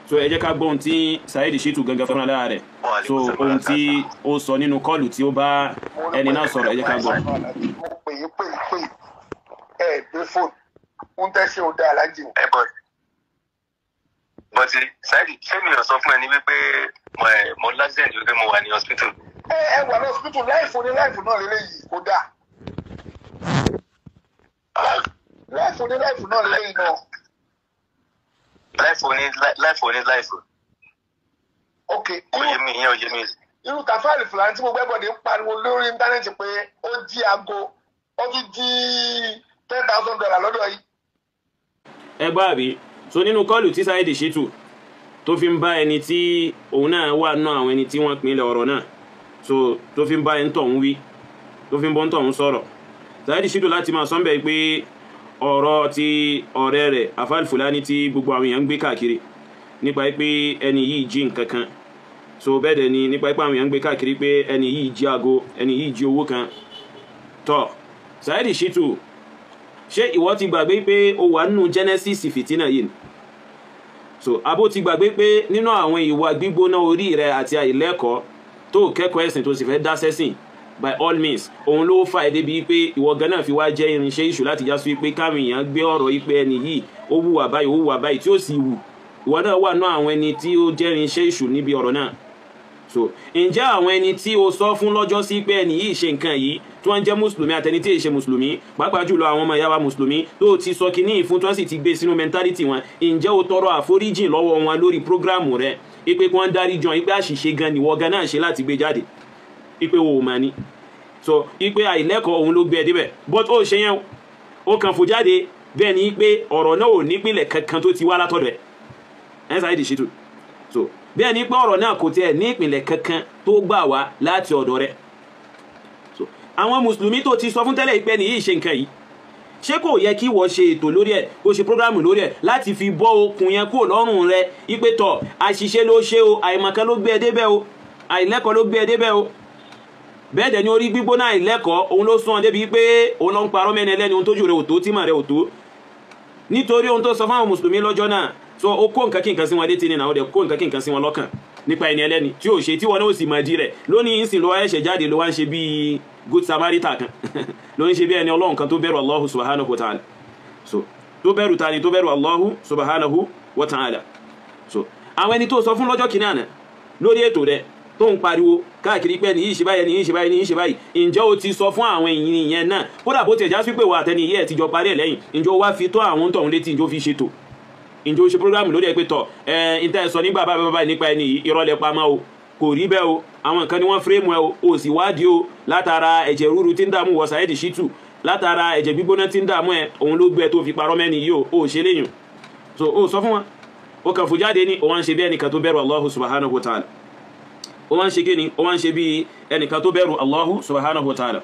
so ẹ jẹ́ ká gbọ́ ohun tí Saheed Shittu gangan fúnra lára rẹ̀ so ohun tí ó sọ nínú kọ́ọ̀lù tí ó bá ẹni náà sọ̀rọ̀ ẹ jẹ́ ká gbọ́. mo pè é pè é pè é ẹ gbé fóònù ń tẹ́sí o dá alájì o. ẹ bọ bọtí Saheed ṣé mi ò sọ fún ẹ ní wípé mo ẹ mo l'accident wípé mo wà ní hospital. ẹ ẹ wà ní hospital láìfò ní láìfò náà lélẹ́yìí kó dáa láìfò ní láìfò náà lélẹ́yìí náà. láìfò ní láìfò ní láìfò. ok ó yé mi ìyẹn ò yé mi. irú Tafaari Fulani tí mo gbẹ́ bọ̀dé ń pariwo lórí íńtánẹ́ẹ̀tì pé ó jí aago ó tún jí ten thousand dollar lọ́dọ̀ yìí. ẹ gbọ́ àbí so nínú kọ́ọ̀lù tí Saheed Shittu tó fi ń bá ẹni tí òun náà wà nù àwọn ẹni tí wọ́n pinlẹ̀ ọ̀rọ̀ náà so tó fi ń bá ẹni tọ̀hún wí tó fi ń bọ́ ń tọ̀hún sọ̀rọ̀ Saheed Shittu láti máa sọ́nbẹ̀ pé ọ̀rọ̀ ti ọ̀rẹ́ rẹ̀ Afal Fulani tí gbogbo àwọn èèyàn ń gbé káàkiri nípa pé ẹni yìí jí nǹkan kan so bẹ́ẹ̀ dẹ̀ ni nípa pé àwọn èèyàn ń gbé káàkiri pé ẹni yìí jí aago ẹni yìí jí owó kan tọ́ Saheed Shittu ṣé ìwọ ti gbàgbé pé o wà nínú Genesis fìtínà yìí so abo ti gbàgbé pé nínú àwọn ìwà gbígbóná orí rẹ àti àìlẹ́kọ̀ọ́ tó kẹ́kọ̀ọ́ ẹ̀sìn tó sì fẹ́ dá sẹ́sìn by all means òun ló fà ẹ́ débi pé ìwọ gan náà fi wá jẹ́ irinṣẹ́ ìṣù láti já sí pé káwọn èèyàn gbé ọ̀rọ̀ yìí pé ẹni yìí ó wùwà báyìí ó wùwà báyìí tí ó sì wù ìwọ náà wà náà àwọn ẹni tí ó jẹ́ irinṣẹ́ ìṣù níbi ọ̀rọ̀ náà so ǹjẹ́ àwọn ẹni tí o sọ fún lọ́jọ́ sí pé ẹni yìí ṣe nǹkan yìí tí wọ́n jẹ́ mùsùlùmí àtẹni tí èyí ṣe mùsùlùmí pàápàá jùlọ àwọn ọmọ ìyá wa mùsùlùmí tó ti sọ kínní ìfún tí wọ́n sì ti gbé sínú mẹ́ntálítì wọn ǹjẹ́ o tọrọ àforíjìn lọ́wọ́ wọn lórí prógráàmù rẹ ipe kí wọ́n dárí jọ ipe àṣìṣe gan nìwọ gan náà ṣe láti gbé jáde ipe wo mà ní so ipe àìlẹ́kọ̀ọ́ òun ló gbé ẹ débẹ̀ but ó ṣe yẹn ó kàn fò jáde bẹ́ẹ̀ ni pé ọ̀rọ̀ náà ò nípìnlẹ̀ kankan tó ti wá látọ̀dọ̀ ẹ̀ ẹ̀ Saheed Shittu so bẹ́ẹ̀ ni pé ọ̀rọ̀ náà kò tiẹ̀ ní ìpìnlẹ̀ kankan tó gbà wá láti ọ̀dọ̀ rẹ̀ so àwọn mùsùlùmí tó ti sọ fún tẹ́lẹ̀ ìpẹ́ nìyí ṣe nǹkan yìí ṣé kò yẹ kí wọ́n ṣe ètò lórí ẹ̀ kó ṣe prógrámù lórí ẹ̀ láti fi bọ́ okùn yẹn kúrò lọ́rùn rẹ̀ ipe tọ̀ àṣìṣe ló ṣe o àìmọ̀kan ló gbé ẹ débẹ̀ o àìlẹ́kọ̀ọ́ ló gbé ẹ débẹ̀ o bẹ́ẹ̀ dẹ̀ ni orí gbígbóná àìlẹ́kọ̀ọ́ òun ló sún ọ débi pé òun ló ń parọ́ mẹ́ni ẹlẹ́ni ohun tójú rẹ̀ ò tó tímọ̀ rẹ̀ ò tó nítorí ohun tó sọ fáwọn mùsùlùmí lọ́jọ́ náà so ó kó nǹkan kí nǹkan sí wọn létí ni náà ó dẹ̀ kó nǹkan kí nǹkan sí wọn lọ́kàn nípa ẹni ẹlẹ́ni tí ò ṣe tí wọn náà ó sì máa di rẹ̀ lónìí ń sìn ló wá ẹ̀ṣẹ̀ jáde ló wá ń ṣe bíi good samaritan kan ló ń ṣe bí ẹni ọlọ́run kan tó bẹ̀rù allahu subhanahu wa ta'ala so tó bẹ̀rù tani tó bẹ̀rù allahu subhanahu wa ta'ala so àwọn ẹni tó sọ fún lọ́jọ́ kìíní àná lórí ètò rẹ̀ tó ń pariwo káàkiri pé nìyí ṣe báyìí nìyí ṣe báyìí nìyí ṣe báyìí ǹjẹ́ o ti sọ fún àwọn èyí yẹn náà kódà bó tiẹ̀ já sí pé wà àtẹni yìí ẹ̀ ti jọ parí ẹ̀ lẹ́yìn ǹjẹ́ o wá fi tó àwọn tọ̀hún létí ǹjẹ́ o fi ṣètò ǹjẹ́ o ṣe programu lórí ẹ̀ pé tọ̀ ẹ̀ ń tẹ́ sọ nígbà báyìí báyìí nípa ẹni yìí ìrọ̀lẹ́ pamọ́ o kò rí bẹ́ẹ̀ o àwọn nǹkan ni wọ́n fírèmù ẹ o o sì wádìí o látara ẹ̀jẹ̀ rúru tí ń dààmú wọ Saheed Shittu látara ẹ̀jẹ̀ gbígbóná tí ń dààmú ẹ òun ló gbé ẹ tó fi parọ́ mẹ́ni yìí o ò ṣe léyìn so o sọ fún wọn o kàn fò jáde ní o wá ń ṣe bí ẹnìkan tó bẹ̀rù Allahu subhanahu wa ta'ala o wá ń ṣe kí ni o wá ń ṣe bí ẹnìkan tó bẹ̀rù Allahu subhanahu wa ta'ala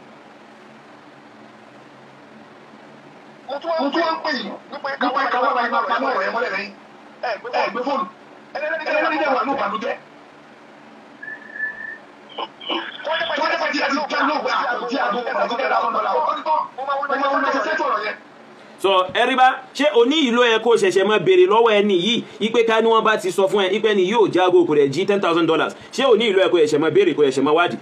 mo tún wá ń pè yín nípa káwá káwá bá iná pa náà rẹ̀ mọ́lẹ̀ lẹ́yìn ẹ gbé fóònù ẹlẹ́ni dẹ̀ wà ní ìbànújẹ́. tí wọ́n dẹ́pẹ́ tí a ti já lóògbé àkọ́jí àgbo ìbànújẹ́ dáhùn lọ́la ó ní tán mo máa ń lọ sí sẹ́tù ọ̀rọ̀ yẹn. so ẹríbá ṣé òní ìlú ẹ kó ṣẹ̀ṣẹ̀ máa béèrè lọ́wọ́ ẹni yìí ipe ká ní wọ́n bá ti sọ fún ẹ ipe ni yóò jágo kò rẹ̀ jí ten thousand dollars ṣé òní ìlú ẹ kó ṣẹ̀ṣẹ̀ máa béèrè kó ṣẹ̀ṣẹ̀ máa wádìí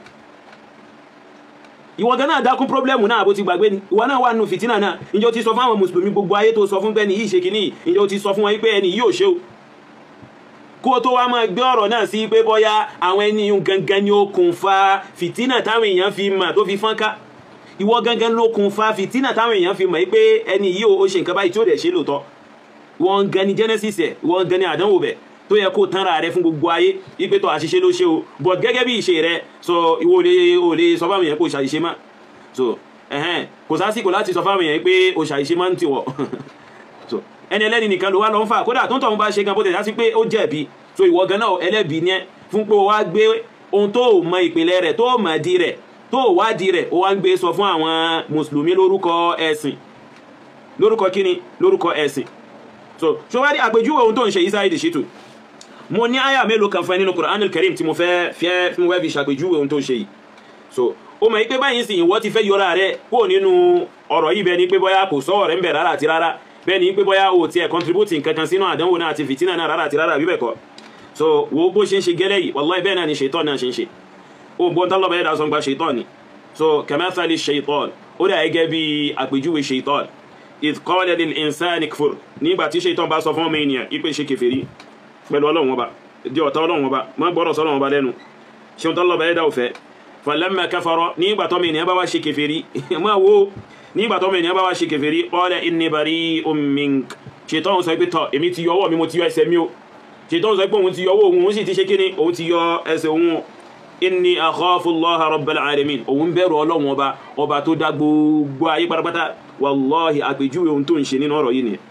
ìwọ gan náà dákún pọ́blẹ́mù náà bó ti gbàgbé ni ìwọ náà wà nù fìtínà náà ìjọ ti sọ fún àwọn mùsùlùmí gbogbo ayé tó sọ fún pé ní yìí ṣe kìíní ìjọ ti sọ fún wọn pé ẹni yìí ò ṣe o kó tó wá máa gbé ọ̀rọ̀ náà sí pé bọ́yá àwọn ẹni yìí gangan ni ó kùn fa fìtínà táwọn èèyàn fi mà tó fi fọ́nká ìwọ gangan ló kùn fa fìtínà táwọn èèyàn fi mọ̀ pé ẹni yìí ó ṣe nǹkan báyìí tí ó dẹ̀ ṣe lóòótọ́ wọn gan ni genesis ẹ̀ wọn gan ni àdánwò bẹ̀ tó yẹ kó tánra rẹ fún gbogbo ayé ipe tó àṣìṣe ló ṣe o but gẹ́gẹ́ bí ìṣe rẹ sọ ìwọ ò lè sọ fáwọn èèyàn kó ṣàṣìṣe má so ẹhẹn kò sásìkò láti sọ fáwọn èèyàn pé o ṣàìṣe máa ń tiwọ̀ so ẹni ẹlẹ́ni nìkan ló wá lọ ń fà kódà tó ń tọ̀hún bá ṣe gan bó tẹ̀ dá sí pé ó jẹ̀bi so ìwọ gan náà ẹlẹ́bi ni ẹ fún pé o wá gbé ohun tó o mọ ìpìlẹ̀ rẹ̀ tó o mọ̀ di rẹ̀ tó o wá di rẹ̀ o wá ń gbé sọ fún àwọn mùsùlùmí lórúkọ ẹ̀sìn lórúkọ kíni lórúkọ ẹ̀sìn so ṣé wá rí àpèjúwe ohun tó ń ṣe yìí Saheed Shittu mo ní àyà mélòó kan fún ẹ nínú Qur'anul Karim tí mo fẹ́ fẹ́ fún wẹ́ẹ̀bì ṣàpèjúwe ohun tó ń ṣe yìí so ó mọ̀ pé báyìí sì ìwọ ti fẹ́ yọra rẹ kó nínú ọ̀rọ̀ yìí bẹ ní pé bóyá kò sọ ọ̀rẹ́ ń bẹ̀ rárá àti rárá bẹ́ẹ̀ ni pé bóyá o tiẹ̀ contribute nǹkan kan sínú àdánwò náà àti fìtínà náà rárá àti rárá àbí bẹ́ẹ̀ kọ́ so wo bó ṣe ń ṣe gẹ́lẹ́ yìí wallahi bẹ́ẹ̀ náà ni ṣètọ́ náà ṣe ń ṣe ó gbọ́n tán lọ́bàá yẹ́dà sọ gba ṣètọ́ ni so kamathali ṣètọ́ ó dà gẹ́gẹ́ bí àpèjúwe ṣètọ́ idh qala lil insani kfur nígbà tí ṣètọ́ bá sọ fún ọmọ ènìyàn ipe ṣe kèfèrí pẹ̀lú ọlọ́run ọba di ọ̀tá ọlọ́run ọba má gbọ́dọ̀ sọ́lọ́run ọba lẹ́nu ṣeun tán lọ́bàá yẹ́dà òfẹ́ falamma kafara nígbà tọ́mọ ènìyàn bá wá ṣe kèfèrí máa wo nígbà tọ́mọ ènìyàn bá wá ṣe kèfèrí qala inni bari'un mink ṣètọ́ sọ pé tọ́ èmi ti yọ ọwọ́ mi mo ti yọ ẹsẹ̀ mi o ṣètọ́ sọ pé òun ti yọ ọwọ́ òun sì ti ṣe kíni òun ti yọ ẹsẹ̀ òun inni akhafu Allaha rabbal alamin òun bẹ̀rù ọlọ́run ọba ọba tó dá gbogbo ayé pátápátá wallahi àpèjúwe ohun tó ń ṣe nínú ọ̀rọ̀ yìí nìyẹn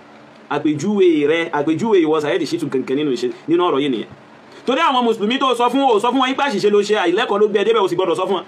àpèjúwe rẹ àpèjúwe ìwọ Saheed Shittu kankan nínú ọ̀rọ̀ yìí nìyẹn torí àwọn mùsùlùmí tó sọ fún o sọ fún wọn ipá ṣìṣe ló ṣe àìlẹ́kọ̀ọ́ ló gbé ẹdẹ́bẹ̀ ò sì gbọ́dọ̀ sọ fún wọn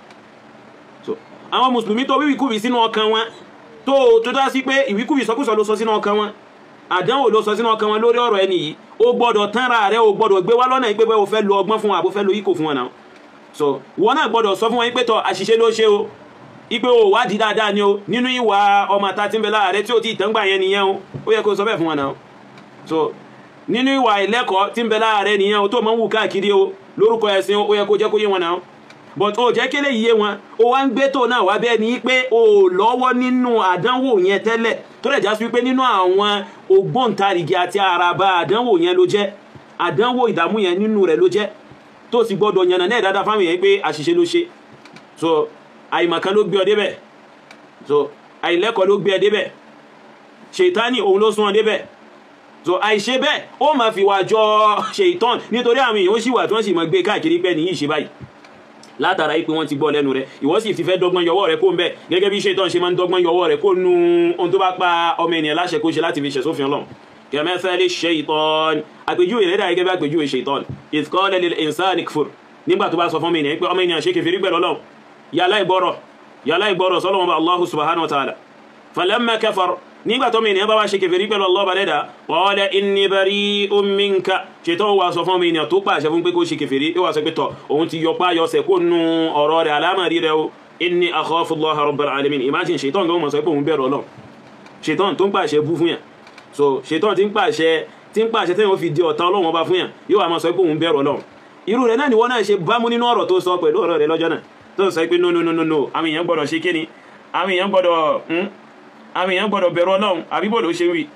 so àwọn mùsùlùmí tó wíwíkúwì sínú ọkàn wọn tó tó dá sí pé ìwíkúwì sọkúsọ ló sọ sínú ọkàn wọn àdánwò ló sọ sínú ọkàn wọn lórí ọ̀rọ̀ ẹni yìí ó gbọ́dọ̀ tánra rẹ ó gbọ́dọ̀ gbé wá lọ́nà ìpé bẹ́ẹ̀ o fẹ́ lo ọgbọ́n fún wọn àbó fẹ́ lo ikò fún wọn náà so wọn náà gbọ́dọ̀ sọ fún wọn pé tọ àṣìṣe ló ṣe o ipe o wádìí dáadáa ni o nínú ìwà ọmọ ta tí ń bẹ láàrẹ tí ó ti tẹ́ngbà yẹn nìyẹn o ó yẹ kó sọ bẹ́ẹ̀ fún wọn náà so nínú ìwà ìlẹ́kọ̀ọ́ tí ń bẹ láàrẹ nìyẹn o tó máa ń wù káàkiri o lórúkọ ẹ̀sìn ó yẹ kó jẹ́ kó yé wọn náà but ó jẹ́ kélé yé wọn ó wá ń gbé tó náà wá bẹ́ẹ̀ ni pé o lọ́wọ́ nínú àdánwò yẹn tẹ́lẹ̀ tó lẹ̀ já sí wípé nínú àwọn ògbóǹtarìgì àti àràbà àdánwò yẹn ló jẹ́ àdánwò ìdààmú yẹn nínú rẹ̀ ló jẹ́ tó sì gbọ́dọ̀ yànnà náà dáadáa fáwọn yẹn pé àṣìṣe ló ṣe so àìmọ̀kan ló gbé ọ débẹ̀ so àìlẹ́kọ̀ọ́ ló gbé ọ débẹ̀ ṣètánì òun ló sún ọ débẹ̀ so àìṣe bẹ́ẹ̀ ó ma fi wà jọ ṣèitán nítorí àwọn èèyàn ó sì wà tí wọ́n sì mọ̀ gbé káàkiri pẹ́ ní yìí ṣe báyìí látara ipé wọ́n ti gbọ́ lẹ́nu rẹ̀ ìwọ sì ti fẹ́ dọ́gbọ́n yọwọ́ rẹ̀ kó ń bẹ̀ gẹ́gẹ́ bí ṣèitán ṣe máa ń dọ́gbọ́n yọwọ́ rẹ̀ kó nu ohun tó bá pa ọmọ ènìyàn láṣẹ kó ṣe láti fi ṣẹ̀ sófin ọlọ́run kẹmẹ́fẹ́lẹ́ ṣèitán àpèjúwe rẹ̀ dà gẹ́gẹ́ bí àpèjúwe ṣèitán ìtkọ́lẹ̀ lil insani kfur nígbà tó bá sọ fún mi ní pé ọmọ ènìyàn ṣe kèfèrí pẹ̀lú ọlọ́run yàlá ìgbọ́rọ̀ yàlá ìgbọ́rọ̀ sọ́lọ́wọ́n bá Allahu subhanahu wa ta'ala falamma kafar nígbà tó mi ènìyàn bá wá ṣe kèfèrí pẹ̀lú Allah bá dẹ́dà qala inni bari'un minka ṣètò wà sọ fún mi ènìyàn tó pàṣẹ fún pé kó ṣe kèfèrí ó wà sọ pé tọ̀ òun ti yọ páyọ sẹ̀ kó nu ọ̀rọ̀ rẹ̀ alámàrí rẹ̀ o inni akhafu Allaha rabbal alamin imagine ṣètò tó mọ̀ sọ pé òun bẹ̀rù Ọlọ́run ṣètò tó ń pàṣẹ bú fún yàn so ṣètò tí ń pàṣẹ tí ń pàṣẹ tẹ́yìn ó fi di ọ̀tá Ọlọ́run ọba fún yàn yóò wà máa sọ pé òun bẹ̀rù Ọlọ́run irú rẹ̀ náà ni wọ́n náà ṣe bámú nínú ọ̀rọ̀ tó sọ pẹ̀lú ọ̀rọ̀ rẹ̀ lọ́jọ́ náà tó sọ pé no no no no no àwọn èèyàn gbọ́dọ̀ ṣe kíni àwọn èèyàn gbọ́dọ̀ àwọn èèyàn gbọ́dọ̀ bẹ̀rù ọlọ́run àbíbò ló ṣe wí.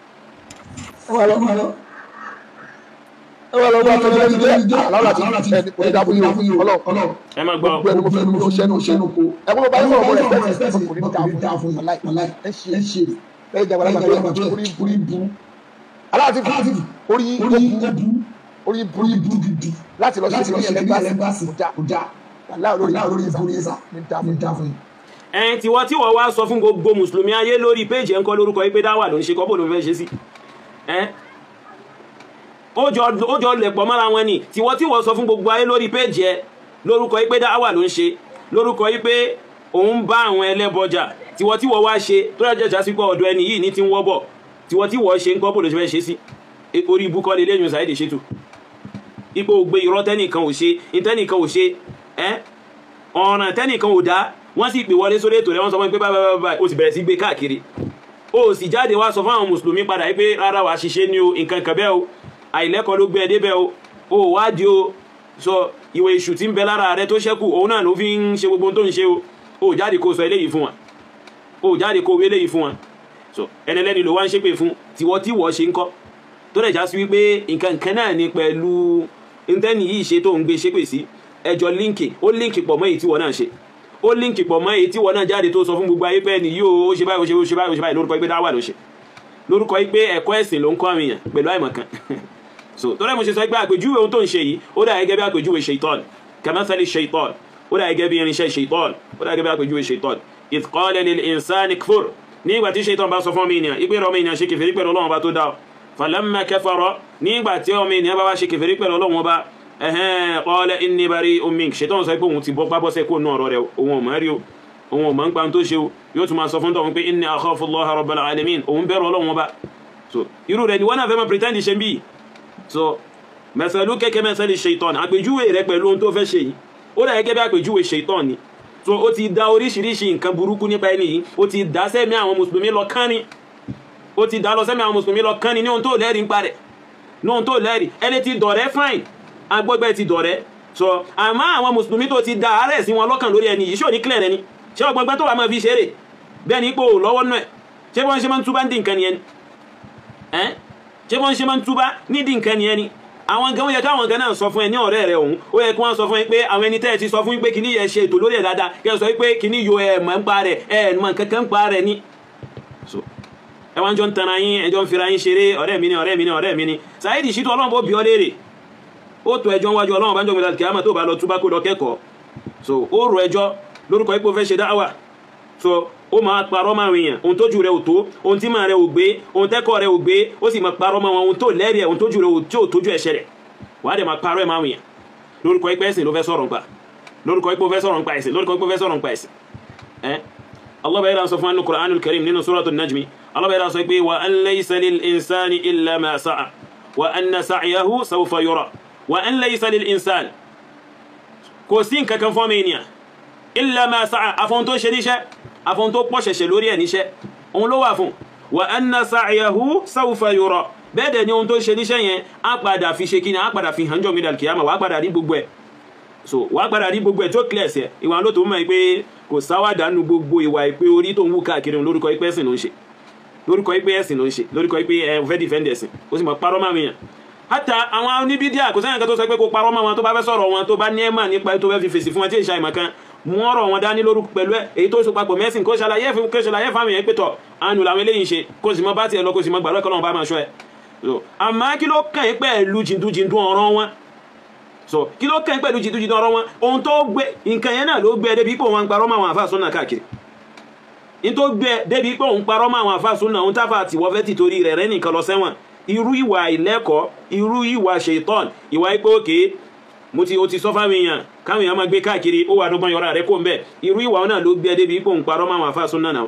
ẹwà lọ bá tọ́jú ẹni jẹ́ àlọ́lá ti ẹni kò ní dábò yìí ọlọ́run ẹ má gbọ́ gbogbo ẹni mo fẹ́ mo ṣẹ́nu ṣẹ́nu ko ẹgbẹ́ mo bá yín sọ̀rọ̀ mo rẹ̀ fẹ́ fẹ́ kò ní dáa fún yín aláì ẹ ṣe ẹ ṣe ẹ jẹ́ àgbàlagbà tó yẹ kó orí orí bu aláàtí orí orí bu orí bu gidi láti lọ sí ìpínlẹ̀ lẹ́gbàsì kò já aláì olórí olórí bu ní sá ní dáa fún yín ẹn tiwọ́ tí wọ́n wá sọ fún gbogbo mùsùlùmí ayé lórí péjì ẹ̀ ń kọ́ lórúkọ ipé dáwà ló ń ṣe kọ́bọ̀ ló fẹ́ ṣe sí ẹ́n ó jọ lẹ̀pọ̀ mọ́ra wọn ni tiwọ́ tí wọ́n sọ fún gbogbo ayé lórí péjì ẹ lórúkọ ipé dáwà ló ń ṣe lórúkọ ipé òun bá àwọn ẹlẹ́bọjà tiwọ́ tí wọ́n wá ṣe tó rẹ̀ jẹ́jà sí pé ọ̀dọ̀ ẹni yìí ní ti ń wọ́bọ̀ tiwọ́ tí wọ́n ṣe ń kọ́bọ̀ ló fẹ́ ṣe sí orí ibùkọ́ lè lẹ́yìn Saheed Shittu ipò gbé irọ́ tẹ́nìkan ò ṣe ìtẹ́nìkan ò ṣe ẹ́ ọ̀ràn tẹ́nìkan ò dá wọ́n sì pè wọlé sórí ètò rẹ̀ wọ́n sọ fún pé báyìí báyìí ó sì bẹ̀rẹ̀ sí gbé káàkiri ó sì jáde wá sọ fún àwọn mùsùlùmí padà pé rárá wàá ṣiṣẹ́ ní o nǹkan kan bẹ́ẹ̀ o àìlẹ́kọ̀ọ́ ló gbé ẹ débẹ̀ o ó wádìí o sọ ìwé èṣù tí ń bẹ lára rẹ tó ṣẹ́kù òun náà ló fi ń ṣe gbogbo tó ń ṣe o ó jáde kó sọ eléyìí fún wa ó jáde kó wé eléyìí fún wa so ẹnẹlẹ́ni ló wá ń ṣépè fún tiwọ́ tíwọ́ ṣe ń kọ́ tó dẹ̀ já sí wípé nǹkan kan náà ni pẹ̀lú ntẹ́ni yìí ṣe tó ń gbé ṣépè sí ẹjọ́ líǹkì ó líǹkì pọ̀ mọ́ èyí tíwọ́ náà ṣe ó líǹkì pọ̀ mọ́ èyí tí wọ́n náà jáde tó sọ fún gbogbo ayé pé ní yóò ó ṣe báyìí ó ṣe ó ṣe báyìí ó ṣe báyìí lórúkọ pé dáwà ló ṣe lórúkọ pé ẹ̀kọ́ ẹ̀sìn ló ń kọ́ àmìyàn pẹ̀lú àìmọ̀kan so tó rẹ̀ mo ṣe sọ pé àpèjúwe ohun tó ń ṣe yìí ó dà gẹ́gẹ́ bí àpèjúwe ṣèitọ́n kamathali ṣèitọ́n ó dà gẹ́gẹ́ bí irinṣẹ́ ṣèitọ́n ó dà gẹ́gẹ́ bí àpèjúwe ṣèitọ́n idh qala lil insani kfur nígbà tí ṣèitọ́n bá sọ fún ọmọ ènìyàn ìpè ọmọ ènìyàn ṣe kèfèrí pẹ̀lú Ọlọ́run ọba tó dá falamma kafara nígbà tí ọmọ ènìyàn bá wá ṣe kèfèrí pẹ̀lú Ọlọ́run ọba ẹ̀hẹ́n qala inni bari'un mink ṣèitọ́n sọ pé òun ti bọ́ pábọ́sẹ̀ kó nù ọ̀rọ̀ rẹ̀ òun ò mọ̀ rí o òun ò mọ̀ ń pa tó ṣe o yóò tún máa sọ fún tọ̀hún pé inni akhafu Allaha rabbal alamin òun bẹ̀rù Ọlọ́run ọba so irú rẹ̀ ni wọ́n náà fẹ́ máa pretend ṣe bí so mẹ́sàlú kẹ́kẹ́ mẹ́sàlú ṣèitọ́n àpèjúwe rẹ̀ pẹ̀lú ohun tó fẹ́ ṣe yìí ó dà gẹ́gẹ́ bí àpèjúwe ṣèitọ́n ni so ó ti da oríṣiríṣi nǹkan burúkú nípa ẹni yìí ó ti dá sẹ́mi àwọn mùsùlùmí lọ kán ni ó ti dá lọ sẹ́mi àwọn mùsùlùmí lọ kán ni ní ohun tó lẹ́rìí ń parẹ̀ ní ohun tó lẹ́rìí ẹni ti dọ̀rẹ́ fine agbọ́gbẹ́ ti dọ̀rẹ́ so àmọ́ àwọn mùsùlùmí tó ti da àárẹ̀ sí wọn lọ́kàn lórí ẹni yìí ṣó ní clear ẹni ṣé ọgbọ́gbẹ́ tó wà máa fi ṣeré bẹ́ẹ̀ ni ipò lọ́wọ́ náà ṣé wọ́n ṣe máa ń túbá ń dín nǹkan nìyẹn ẹ́ ṣé wọ́n ṣe máa ń túbá ní dín nǹkan nìyẹn ni àwọn gan ó yẹ káwọn gan náà sọ fún ẹ ní ọ̀rẹ́ rẹ òun ó yẹ kí wọ́n sọ fún ẹ pé àwọn ẹni tẹ́ ẹ ti sọ fún yín pé kìíní yẹn ṣe ètò lórí ẹ̀ dáadáa kí ẹ sọ pé kìíní yo ẹ̀ mọ̀ ń pa rẹ̀ ẹ̀ mọ̀ kankan ń pa rẹ̀ ní. so ẹ wá ń jọ ń tanra yín ẹ jọ ń fira yín ṣeré ọ̀rẹ́ mi ni ọ̀rẹ́ mi ni ọ̀rẹ́ mi ni Saheed Shittu ọlọ́run bó bí ọ léèrè ó tó ẹjọ́ wájú ọlọ́run bá ń jọ gbẹdà kí á mọ̀ tó bá lọ túbá kó lọ kẹ́kọ̀ọ́ so ó rò ẹjọ́ lórúkọ ipò fẹ́ ṣe dáwà so ó máa parọ́ máa rìn yàn ohun tójú rẹ̀ ò tó ohun tí màá rẹ̀ ò gbé ohun tẹ́kọ̀ rẹ̀ ò gbé ó sì máa parọ́ máa wọn ohun tó lẹ́rìí ẹ̀ ohun tójú rẹ̀ ò tí ò tójú ẹ̀ṣẹ̀ rẹ̀ wàá dẹ̀ máa parọ́ ẹ̀ máa rìn yàn lórúkọ ipò ẹ̀sìn ló fẹ́ sọ̀rọ̀ nípa lórúkọ ipò fẹ́ sọ̀rọ̀ nípa ẹ̀sìn lórúkọ ipò fẹ́ sọ̀rọ̀ nípa ẹ̀sìn ẹ́ Allah bá yẹra sọ fún anu Qur'anul Karim nínú Suratul Najmi Allah bá yẹra sọ pé wa an laysa lil insani illa ma sa'a wa anna sa'yahu sawfa yura wa an laysa lil insani kò sí nǹkan kan fún ọmọ ènìyàn illa ma sa'a afọ́n tó ṣe níṣẹ́ afọ́n tó pọ̀ ṣẹ̀ṣẹ̀ lórí ẹ̀ níṣẹ́ òun ló wà fún wa anna sa'yahu sawfa yura bẹ́ẹ̀ dẹ̀ ni ohun tó ṣe níṣẹ́ yẹn á padà fi ṣe kíni á padà fi hàn jọ mi dàl kìyàmà wàá padà rí gbogbo ẹ̀ so wàá padà rí gbogbo ẹ̀ tó clear sí ẹ̀ ìwà ló tó mọ̀ pé kò sáwádàánú gbogbo ìwà ìpè orí tó ń wú káàkiri lórúkọ ìpè ẹ̀sìn ló ń ṣe lórúkọ ìpè ẹ̀sìn ló ń ṣe lórúkọ ìpè ẹ̀ fẹ́ defend ẹ̀sìn ó sì mọ̀ parọ́ máa wìyàn hátà àwọn oníbídíà kò sẹ́yìn kan tó sọ pé kó parọ́ máa wọn tó bá fẹ́ sọ̀rọ̀ wọn tó bá ní ẹ̀mà nípa tó fẹ́ fi fèsì fún wọn tí ìṣà ìmọ̀ kan mú ọ̀rọ̀ wọn dání lórúkọ pẹ̀lú ẹ̀ èyí tó so papọ̀ mẹ́sìn kó ṣàlàyé fún kó ṣàlàyé fáwọn èèyàn pé tọ̀ àánú làwọn eléyìí ṣe kó sì mọ bá tiẹ̀ lọ kó sì mọ gbàdúrà kọ́ lọ́wọ́ bá máa ṣọ́ ẹ̀ so àmọ́ kí ló kàn yín pẹ̀lú jìndújìndú ọ̀rọ̀ wọn so kí ló kàn yín pẹ̀lú jìndújìndú ọ̀rọ̀ wọn ohun tó gbé nǹkan yẹn náà ló gbé débi pé òun parọ́ mọ́ àwọn àfáà súnà káàkiri ní tó gbé débi pé òun parọ́ mọ́ àwọn àfáà súnà òun táfà àtìwọ́ fẹ́ tìtorí rẹ̀ rẹ́ nìkan lọ sẹ́wọ̀n irú ìwà ìlẹ́kọ̀ọ́ irú ìwà ṣètọ́n ìwà ipò òkè mo ti o ti sọ fáwọn èèyàn káwọn èèyàn máa gbé káàkiri ó wà dọ́gbọ́n yọra rẹ̀ kó ń bẹ̀ irú ìwà náà ló gbé débi pé òun parọ́ mọ́ àwọn àfáà súnà náà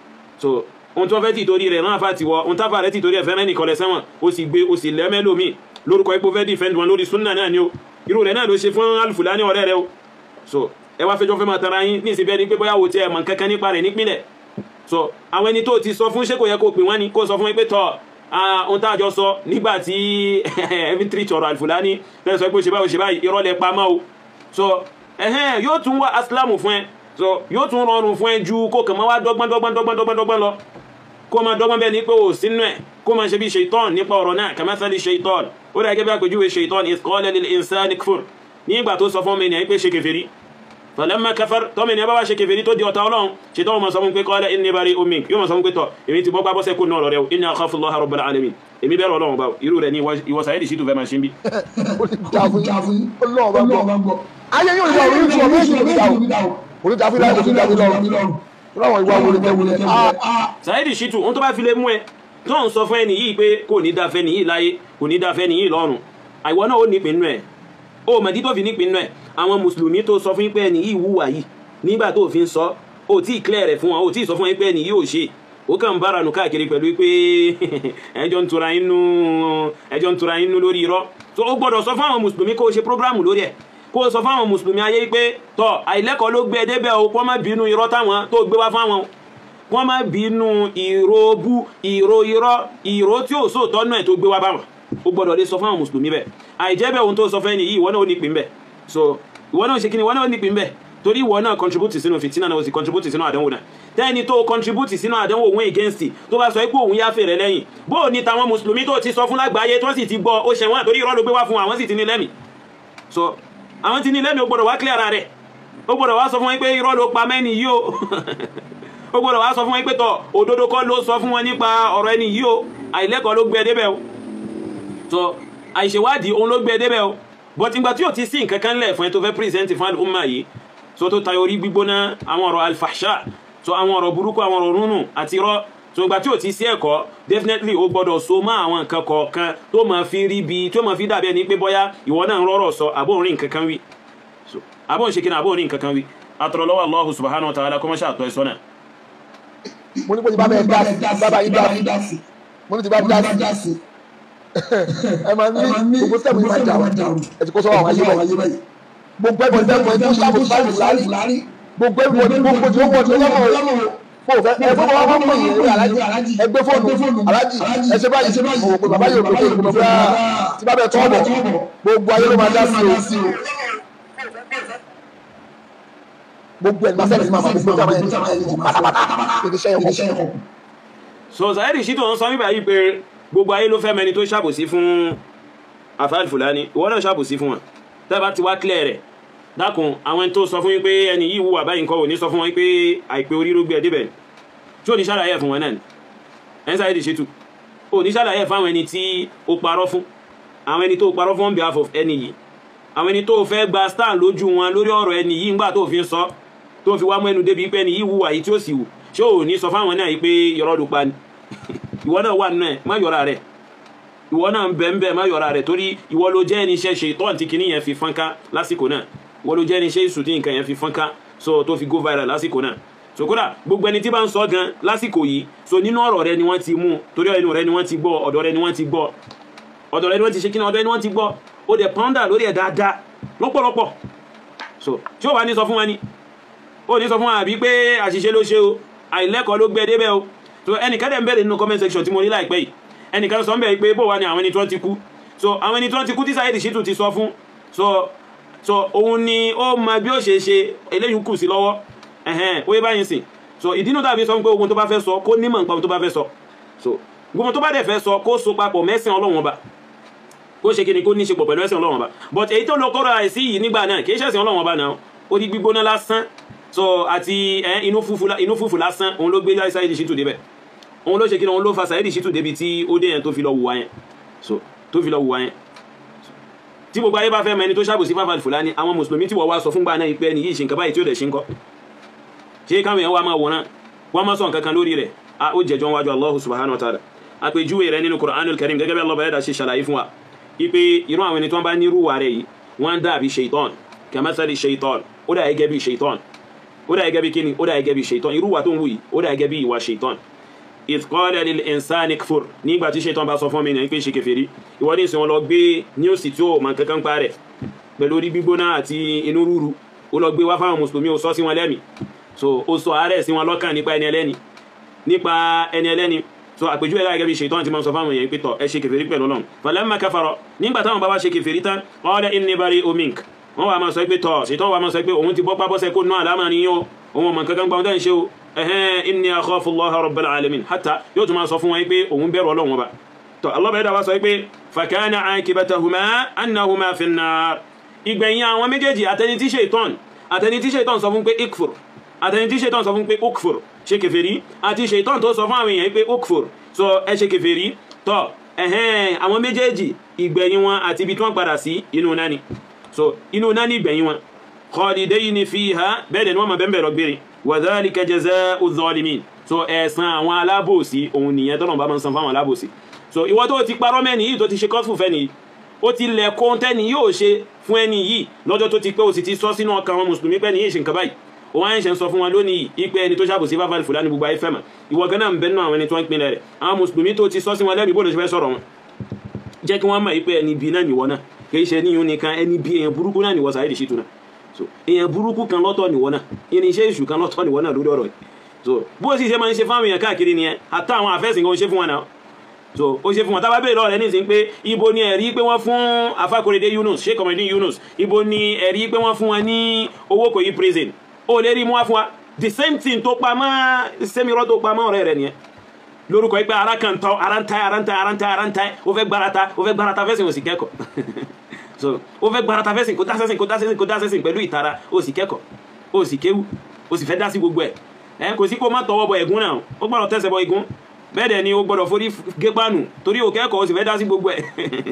so ohun tí wọ́n fẹ́ tìtorí rẹ̀ náà fà tiwọ́ ohun táfà rẹ̀ tìtorí ẹ̀fẹ́ rẹ̀ nìkan lẹ̀ sẹ́wọ̀n ó sì gbé ó sì lẹ́mẹ́lòmí lórúkọ ipò fẹ́ defend wọn lórí súnà náà ni o irú rẹ̀ náà ló ṣe fún alfulani ọ̀rẹ́ rẹ̀ o so ẹ wá fẹjọ́ fẹ́ máa tara yín ní ìsìnbẹ́ ni pé bóyá wo ti ẹ̀ mọ̀ kankan nípa rẹ̀ nípìnlẹ̀ so àwọn ẹni tó ti sọ fún ṣé kò yẹ kó pè wọ́n ni kó sọ fún pé tọ́ ohun tá a jọ sọ nígbà tí ẹbí tí tọrọ alfulani lẹ́sọ pé ó ṣe báyìí ó ṣe báyìí irọ́ lẹ pa mọ́ o so ẹ̀hẹ́n yóò tún wá asilamu fún ẹ so yóò tún rọrùn fún ẹ ju kó kàn máa wá dọ́gbọ́n dọ́gbọ́n dọ́gbọ́n dọ́gbọ́n dọ́gbọ́n lọ kó máa dọ́gbọ́n bẹ́ẹ̀ ní pé ò sínú ẹ̀ kó máa ṣe bí ṣèitán nípa ọ̀rọ̀ náà kamathali ṣèitán ó dà gẹ́gẹ́ bí àpèjúwe ṣèitán idh qala lil insani kfur nígbà tó sọ fún ọmọ ènìyàn pé ṣe kèfèrí falamma kafar tọ́mọ ènìyàn bá wá ṣe kèfèrí tó di ọ̀tá ọlọ́run ṣèitán wọn sọ fún pé qala inni bari'un mink yóò máa sọ fún pé tọ̀ èmi ti bọ́ gbá bọ́sẹ̀ kó náà rọ̀ rẹ̀ inni akhafu Allaha rabbal alamin èmi bẹ̀rù ọlọ́run bá irú rẹ̀ ní ìwọ Saheed Shittu fẹ́ máa ṣe ń bí. ó ní dàfún ọlọ́run bá gbọ́ ayé yóò yọ orí ìṣòro méjì ló fi dà o orí dàfún láì kò sí dàfún lọ́rùn láwọn ìwà wọlé tẹ́ wọlé Saheed Shittu ohun tó bá fi lè mú ẹ tó ń sọ fún ẹni yìí pé kò ní dáfẹ́ nìyí láyé kò ní dáfẹ́ nìyí lọ́run àìwọ náà ó nípìn nù ẹ̀ ó mọ̀dí tó fi nípìn nù ẹ̀ àwọn mùsùlùmí tó sọ fún pé ẹni yìí wúwà yìí nígbà tó fi ń sọ ó tí ì clear rẹ̀ fún wọn ó tí ì sọ fún pé ẹni yìí ò ṣe ó kàn ń bára nù káàkiri pẹ̀lú pé ẹjọ́ ń tura inú ẹjọ́ ń tura inú lórí irọ́ tó ó gbọ́dọ̀ sọ fún àwọn mùsùlùmí kó o ṣe prógráàmù lórí ẹ̀ kó o sọ fún àwọn mùsùlùmí ayé pé tọ́ àìlẹ́kọ̀ọ́ ló gbé ẹ débẹ̀ o kó má bínú irọ́ táwọn tó gbé wá fáwọn kó má bínú ìró bú ìró irọ́ ìró tí ò sóòtọ́ náà tó gbé wá báwọn ó gbọ́dọ̀ lè sọ fún àwọn mùsùlùmí bẹ́ẹ̀ àìjẹ́ bẹ́ẹ̀ ohun tó sọ fẹ́ nìyí ìwọ náà ó nípìn bẹ́ẹ̀ so ìwọ náà ṣe kí ni ìwọ náà ó nípìn bẹ́ẹ̀ torí ìwọ náà contribute sínú fìtínà náà ó sì contribute sínú àdánwò náà tẹ́ni tó contribute sínú àdánwò òun against tó bá sọ pé òun yáfẹ́ rẹ lẹ́yìn bó ní tàwọn mùsùlùmí tó ti sọ fún lágbàáyé tó sì ti gbọ́ ó ṣẹ̀wọ̀n àtórí irọ́ ló gbé wá fún àwọn sì ti ní lẹ́mì so àwọn ti ní lẹ́mì ó gbọ́dọ̀ wá clear ara rẹ̀ ó gbọ́dọ̀ wá sọ fún wọn pé irọ́ ló pa mẹ́ni yìí o ó gbọ́dọ̀ wá sọ fún wọn pé tọ̀ òdodo kọ́ ló sọ fún wọn nípa ọ̀rọ̀ ẹni yìí o àìlẹ́kọ̀ọ́ ló gbé ẹ débẹ̀ o so àìṣèwádìí òun ló gbé ẹ débẹ̀ o but ìgbà tí ò ti sí nǹkan kan lẹ̀ fún ẹ tó fẹ́ present fún al-umma yìí so tó tayọ orí gbígbóná àwọn ọ̀rọ̀ alfahsha so àwọn ọ̀rọ̀ burúkú àwọn ọ̀rọ̀ rúnù àti irọ́ so ìgbà tí ò ti sí ẹ̀kọ́ definitely ó gbọ́dọ̀ so mọ́ àwọn nǹkan kọ̀ọ̀kan tó máa fi rí bi tó máa fi dàbí ẹni pé bóyá ìwọ náà ń rọ́rọ̀ sọ àbó ń rí nǹkan kan wí so àbó ń ṣe kí ni àbó ń rí nǹkan kan wí atọ̀rọ̀ lọ́wọ́ Allahu subhanahu wa ta'ala kó má ṣàtọ̀ ẹ̀ sọ́nà. mo ní kó ti bá bẹ́ẹ̀ dá sí bábá yín dá sí mo ní ti bá dá sí ẹ máa ní gbogbo sẹ́mu yìí máa jà wọ́n ẹ ti kó sọ́wọ́ àwọn ayé báyìí gbogbo ẹgbẹ́ ẹgbẹ́ ẹgbẹ́ tó sábò sábò lárí gbogbo ẹgbẹ́ ẹgbẹ́ gbogbo tí ó wọ́n ti lọ́wọ́ mo fẹ́ ẹ fún wọn fún yìí ẹ alájì ẹ gbé fóònù alájì ẹ ṣe báyìí mo wò pé bàbá yóò gbé fóònù mo fẹ́ tí bá bẹ tọ́ bọ̀ gbogbo ayé ló máa dá sí o gbogbo ẹ̀ ní máa sẹ́yìn máa gbogbo ìjọba ẹ̀ ní pátápátá kí ni sẹ́yìn kọ̀. so Saheed Shittu ń sọ nígbà yìí pé gbogbo ayé ló fẹ́ mẹni tó ṣàbòsí fún Alfa Fulani ìwọ náà ṣàbòsí fún wọn tẹ́bà ti wá clear rẹ̀ dákun àwọn ẹni tó sọ fún yín pé ẹni yìí wù àbáyé nǹkan ò ní sọ fún wọn pé àìpé orí ló gbé ẹ débẹ̀ tí ò ní ṣàlàyé fún wọn náà ni ẹni Saheed Shittu ò ní ṣàlàyé fún àwọn ẹni tí ó parọ́ fún àwọn ẹni tó parọ́ fún on behalf of ẹni yìí àwọn ẹni tó fẹ́ gba stand lójú wọn lórí ọ̀rọ̀ ẹni yìí ńgbà tó fi ń sọ tó fi wá mú ẹnu débi pé ẹni yìí wùwà yìí tí ó sì wù ṣé ò ní sọ fáwọn náà yìí pé yọrọ ló pa ni ìwọ náà wà nínú ẹ má yọra rẹ ìwọ náà ń bẹ ń bẹ má yọra rẹ torí ìwọ ló jẹ́ ẹni iṣẹ́ ṣe tọ́ǹtì kìíní yẹn fi fọ́nká lásìkò náà ìwọ ló jẹ́ ẹni iṣẹ́ ìsùtì nǹkan yẹn fi fọ́nká so tó fi go viral lásìkò náà so kódà gbogbo ẹni tí bá ń sọ gan lásìkò yìí so nínú ọ̀rọ̀ rẹ ni wọ́n ti mú torí ẹnu rẹ ni wọ́n ti gbọ́ ọ̀dọ̀ rẹ ni wọ́n ti gbọ́ ọ̀dọ̀ rẹ ni wọ́n ti ṣe kí ni ọ̀dọ̀ rẹ ni wọ́n ti gbọ́ ó dẹ̀ pọ́ndà lórí ẹ̀ dáadáa lọ́pọ̀lọpọ̀ so tí ó wà ní sọ fún wa ni ó ní sọ fún wa àbí pé àṣìṣe ló ṣe o àìlẹ́kọ̀ọ́ ló gbé débẹ̀ o so ẹnìkan dẹ̀ ń bẹ̀rẹ̀ nínú comment section tí mo rí láìpẹ́ yìí ẹnìkan sọ ń bẹ̀rẹ̀ pé bó wà ní àwọn ẹni tí wọ́n ti kú so àwọn ẹni tí wọ́n ti kú tí Saheed Shittu ti sọ fún so so òun ni ó mọ bí ó ṣe ṣe eléyìí kù sí lọ́wọ́ ẹ̀hẹ́n ó yẹ báyìí sìn so ìdínú tàbí sọ pé ogun tó bá fẹ́ sọ kó nímọ̀ nípa ohun tó bá fẹ́ sọ so gbogbo tó bá dẹ̀ fẹ́ sọ kó so papọ̀ mẹ́sìn Ọlọ́run ọba kó ṣe kíni kó ní ṣe pọ̀ pẹ̀lú ẹ̀sìn Ọlọ́run ọba but èyí tó lọ kọ́ra àìsí yìí nígbà náà kì í ṣẹ̀sìn Ọlọ́run ọba náà ó di gbígbóná lásán so àti inú fùfù lásán òun ló gbé Saheed Shittu débẹ̀ òun ló ṣe kíni òun ló fa Saheed Shittu débi tí ó dé yẹn tó fi lọ wùwá yẹn so tó fi lọ wùwá yẹn tí gbogbo ayé bá fẹ́ mọ ẹni tó ṣàbòsí fáfà Fúlàní àwọn mùsùlùmí tí wọ́n wá sọ fúngbà náà ìpẹ́ ẹni yìí ṣe nǹkan báyìí tí ó dẹ̀ ṣe ń kọ́ ṣé káwọn èèyàn wá máa wòran wọ́n máa sọ nǹkan kan lórí rẹ̀ a ó jẹjọ́ wájú Allah subhanahu wa ta'ala àpèjúwe rẹ̀ nínú Qur'anul Karim gẹ́gẹ́ bí Allah bẹ̀rẹ̀ dà ṣe ṣàlàyé fún wa ipe irú àwọn ẹni tó ń bá nírú wa rẹ̀ yìí wọ́n dàbí shaitan kamathali shaitan ó dà gẹ́gẹ́ bí shaitan ó dà gẹ́gẹ́ bí kíni ó dà gẹ́gẹ́ bí shaitan irú wa tó ń wù yìí ó dà gẹ́gẹ́ bí ìwà shaitan idh qala lil insani kfur nígbà tí shaitan bá sọ fún mi ní pé ṣe kèfèrí ìwọ ní ìsìn wọn lọ gbé ní òsì tí ó mọ kankan pa rẹ̀ pẹ̀lú orí gbígbóná àti inú rúru ó lọ gbé wá fáwọn mùsùlùmí ó sọ sí wọn lẹ́mìí so ó sọ àárẹ̀ sí wọn lọ́kàn nípa ẹni ẹlẹ́ni nípa ẹni ẹlẹ́ni so àpèjúwe láì gẹ́bí ṣètọ́ tí ma ń sọ fáwọn èèyàn pẹ́tọ̀ ẹ ṣe kèfèrí pẹ̀lú Ọlọ́run falamma kafara nígbà táwọn bá wá ṣe kèfèrí tán qala inni bari'un mink wọ́n wà máa sọ pé tọ̀ ṣètọ́ wà máa sọ pé òun ti bọ́pá bọ́sẹ̀ kó nú àlámà ní yóò òun ọmọ kankan gbọ́n tẹ́ ń ṣe o ẹ̀hẹ́n inni akhafu Allaha rabbal alamin hatta yóò tún máa sọ fún wọn pé òun bẹ̀rù Ọlọ́run ọba tọ́ Allah bẹ̀rẹ̀ wá sọ pé fakana aqibatahuma annahuma fin nar ìgbẹ̀yìn àwọn méjèèjì àtẹni tí ṣètọ́n àtẹni tí ṣètọ́n sọ fún pé ikfur àtẹni tí ṣètọ́n sọ fún pé ukfur ṣe kèfèrí àti ṣètọ́n tó sọ fún àwọn èèyàn pé ukfur so ẹ ṣe kèfèrí tọ́ ẹ̀hẹ́n àwọn méjèèjì ìgbẹ̀yìn wọn àti ibi tí wọ́n padà sí inú náà ni so inú náà ni ìgbẹ̀yìn wọn khalidayni fiha bẹ́ẹ̀ ni wọ́n máa bẹ́ẹ̀ lọ gbére wa dhalika jazaa'u zalimin so ẹ̀san àwọn alábòsí òun nìyẹn tọ́nà bá máa ń san fáwọn alábòsí so ìwọ tó ti parọ́ mẹ́ni yìí tó ti ṣe kọ́sùfù fẹ́ni yìí ó ti lẹ̀ kóńtẹ́ni yóò ṣe fún ẹni yìí lọ́jọ́ tó ti pé ó sì ti sọ sínú ọkàn àwọn mùsùlùmí pẹ́ni yìí ṣe nǹkan báyìí ó wá ń ṣe ń sọ fún wọn lónìí ipe ẹni tó ṣàbòsí fáfáàlì fúlàní gbogbo ayé fẹ́mà ìwọ gan náà ń bẹ nínú àwọn ẹni tó ń pinlẹ̀ rẹ̀ àwọn mùsùlùmí tó ti sọ sí wọn lẹ́bi bó ló ṣe fẹ́ sọ̀rọ̀ wọn jẹ́ kí wọ́n mọ̀ ipe ẹni bí náà nìwọ náà kì í ṣe níyún nìkan ẹni bí èèyàn burúkú náà nìwọ Saheed Shittu náà so èèyàn burúkú kan lọ́tọ̀ nìwọ náà irinṣẹ́ èṣù kan lọ́tọ̀ nìwọ náà lórí ọ̀rọ̀ yìí so bó sì ṣe máa ń ṣe fáwọn èèyàn káàkiri nìyẹn àtà àwọn àfẹ́sìn kan ó ṣe fún wọn náà so ó ṣe fún wọn tábà bèèrè lọ́rẹ̀ nísìn pé ibo ni ẹ̀rí pé wọ́n fún afákòrédé Yunus Sheikh Omidin Yunus ibo ni ẹ̀rí pé wọ́n fún wọn ní owó kò yí prison ó lè rí mú wá fún wa the same thing tó pa mọ́ sẹ́mirọ́ tó pa mọ́ ọ̀rẹ́ rẹ̀ nìyẹn lórúkọ yìí pé ara kan tọ́ ara ń ta ara ń ta ara ń ta ara ń ta ó fẹ́ gbarata ó fẹ́ gbarata fẹ́sìn ó sì kẹ́kọ̀ọ́ so ó fẹ́ gbarata fẹ́sìn kó dásẹ́sìn kó dásẹ́sìn kó dásẹ́sìn pẹ̀lú ìtara ó sì kẹ́kọ̀ọ́ ó sì kéwú ó sì fẹ́ dá sí gbogbo ẹ̀ ẹ̀ kò sí kó má tọwọ́ bọ ẹ̀gún náà ó gbọ́dọ̀ tẹ̀sẹ̀ bọ igun bẹ́ẹ̀ dẹ̀ ni ó gbọ́dọ̀ forí gépánu torí ò kẹ́kọ̀ọ́ ó sì fẹ́ dá sí gbogbo ẹ̀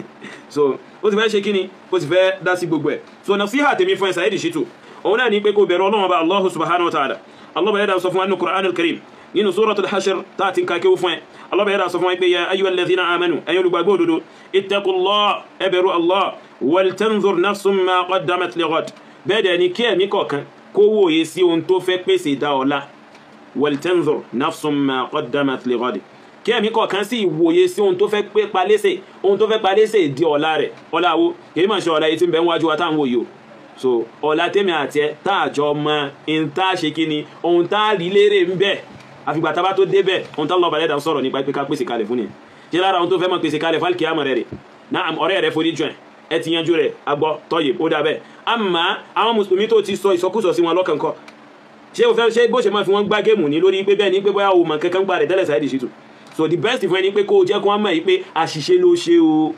so ó sì fẹ́ ṣe kíni ó sì fẹ́ dá sí gbogbo ẹ̀ so nasiha tèmi fún ẹ Saheed Shittu òun náà ní pé kó bẹ̀rù Ọlọ́run ọba Allah subhanahu wa ta'ala Allah bẹ̀rẹ̀ dà sọ fún wa nínú Qur'an al-Karim nínú suratul Hashr tá a ti ń ka kéwú fún ẹ Allah bẹ̀rẹ̀ dà sọ fún wa pé ya ayyuhal ladhina amanu ẹ̀yin olùgbàgbọ́ òdodo ittaqullah ẹ bẹ̀rù Allah wal tanzur nafsum ma qaddamat lighad bẹ́ẹ̀ dẹ̀ ni kí ẹ̀mí kọ̀ọ̀kan kó wòye sí ohun tó fẹ́ pèsè dá ọ̀la wal tanzur nafsum ma qaddamat lighad kí ẹ̀mí kọ̀ọ̀kan sì wòye sí ohun tó fẹ́ pé palẹ́sẹ̀ ohun tó fẹ́ palẹ́sẹ̀ di ọ̀la rẹ̀ ọ̀la wo kìí máa ṣe ọ̀la yìí tí ń bẹ níwájú wa táwọn wòye o so ọ̀la tèmi àti ẹ tá àjọ mọ ohun tá a ṣe kí ni ohun tá a rí lérè ń bẹ àfìgbà tá a bá tó débẹ̀ ohun tó lọ balẹ̀ dà sọ̀rọ̀ nípa pé ká pèsè kalẹ̀ fún ni ṣé lára ohun tó fẹ́ mọ̀ pèsè kalẹ̀ fún alikiyama rẹ̀ rẹ̀ náà ọ̀rẹ́ rẹ̀ forí jọ ẹ̀ ẹ ti yanjú rẹ̀ agbọ́ tọ́yè ó dà bẹ́ẹ̀ àmọ́ àwọn mùsùlùmí tó ti sọ ìsọkúsọ sí wọn lọ́kàn kọ́ ṣé o fẹ́ ṣe bó ṣe máa fi wọ́n gbá géèmù ní lórí pé bẹ́ẹ̀ ni pé bóyá o mọ̀ kankan gbà rẹ̀ tẹ́lẹ̀ Saheed Shittu so the best fún ẹni pé kó o jẹ́ kó wọ́n mọ̀ yìí pé àṣìṣe ló ṣe o